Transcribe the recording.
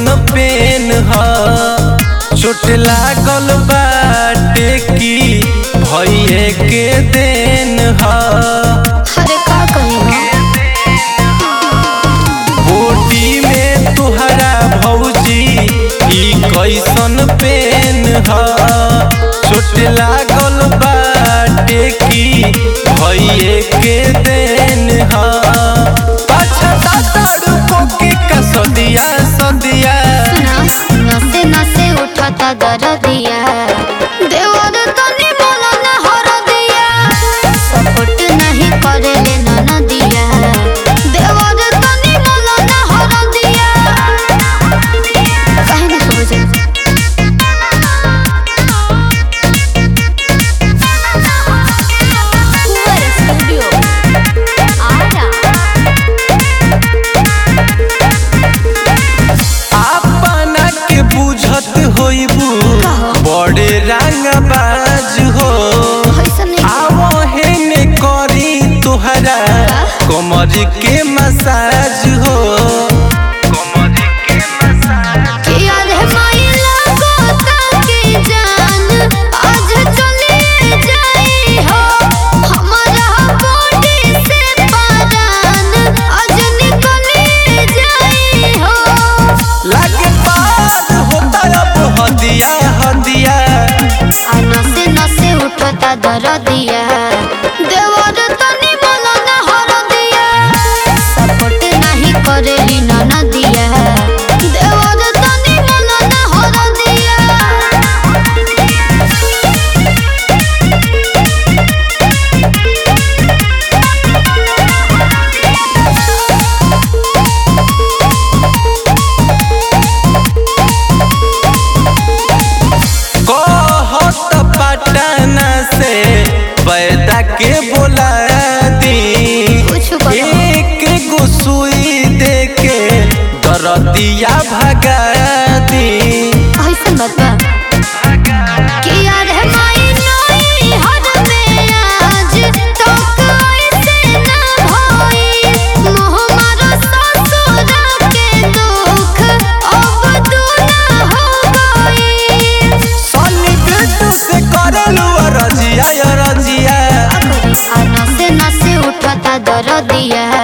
कैसन पेन ह चोट लागल बाटे की भइए के देन ह अरे का कही बोटी में तुहरा भौजी ई कैसन पेन ह चोट लागल बाटे की भइए के देन ह पाछा तड़को के कसदिया सदिया सुना नसे नसे उठता दरदिया देवर तनी बोला न हरदिया सपोर्ट नहीं करेले ननदिया देवर तनी बोला न हरदिया काहे न समझे कुंवर स्टूडियो आरा अपना के बुझत होइबू बड़े रंगबाज हो ऐसा नहीं आवहे करी तुहरा कमर के मसाज हो कमर के मसाज कि यार है माइला गोता की जान आज चली जाई हो हमारा बॉडी से परान आज निकली जाई हो लागे पार होता अब हदिया हदिया आ नसे नसे उठता दरदिया देवर तनी बोला ना हरदिया सपोर्ट नहीं करेली ननदिया देवर तनी बोला ना हरदिया कहत पटना से पैदा के बोला दी कुछ बताओ। एक गो सुई दे के दरदिया भगा दी ऐसन बात बा कि यार है माई नई हद में आज तक ऐसे ना भई मोह मारो ससुर के दुख अब दूना हो गई सनी बेटू से करलू रजिया रजिया आ नसे नसे उठता दरदिया